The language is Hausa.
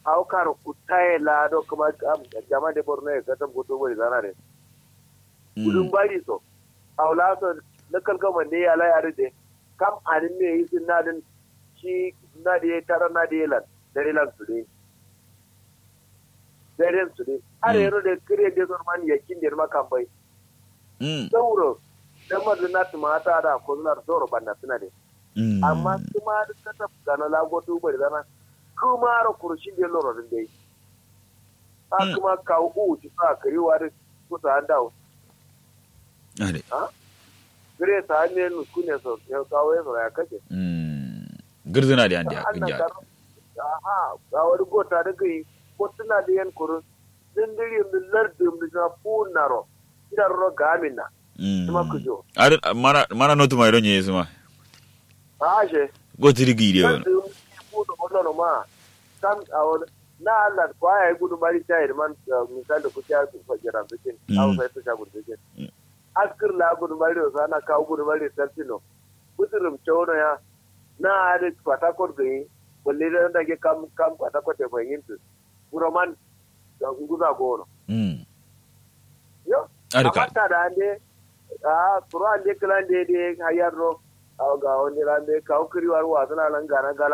au karo kutaye la do kuma jama de borno e kata goto bari zana de gudun bari so au la so na kalgama ne ya la yare de kam anin me yi sin nadin shi na de tara na de lan dare lan su de dare su de are yaro de kire de son man yakin de ma kan bai sauro dan madina tumata da ko na zoro banda suna de amma kuma da ta gana lagoto bari zana kuma ra kurshi da loro din dai a kuma ka u ji sa kariwa da kusa an dawo ade ha gire ta ne nu kune so ya kawo ya ya kace girzina da andi akin ja aha ga wani gota da gai ko tuna da yan kurun din diri min lardin min na punaro idan ro gamina kuma ku jo are mana mana notu mai ronye suma ha she go tirigi de won kudu wannan ma kan a wani na Allah kwaya ya gudu mari ta yi man misali ku ta su fajira bikin au sai su shagun bikin askir la gudu mari da sana kawo gudu mari sartino kudurum chono ya na ade patakot gani balle da da ke kam kam patakot te fahimtu buraman da nguza gono mm yo are ka amata da ande a turo ande klan de de hayarro ga wani rande kawo kiriwar wa suna nan gana gala